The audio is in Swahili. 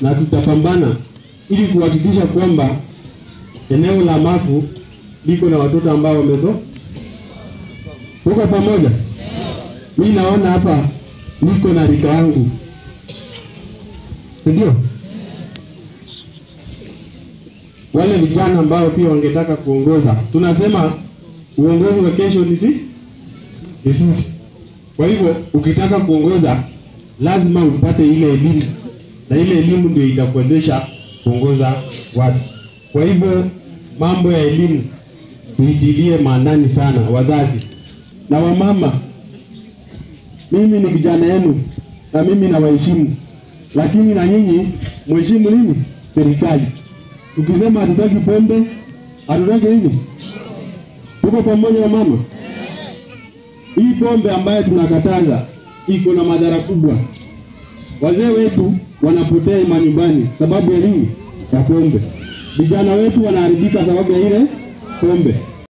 na tutapambana ili kuhakikisha kwamba eneo la Mafu liko na watoto ambao wamezo. Tuko pamoja? Mi naona hapa niko na rika yangu, si ndio? Wale vijana ambao pia wangetaka kuongoza, tunasema uongozi wa kesho ni si ni sisi. Kwa hivyo ukitaka kuongoza lazima upate ile elimu, na ile elimu ndio itakuwezesha kuongoza watu. Kwa hivyo mambo ya elimu tuitilie maanani sana, wazazi na wamama. Mimi ni kijana yenu na mimi nawaheshimu, lakini na nyinyi mheshimu nini? Serikali. Tukisema hatutaki pombe, hatutaki nini? Tuko pamoja wa mama? Hii pombe ambayo tunakataza iko na madhara kubwa. Wazee wetu wanapotea manyumbani sababu ya nini? Ya pombe. Vijana wetu wanaharibika sababu ya ile pombe.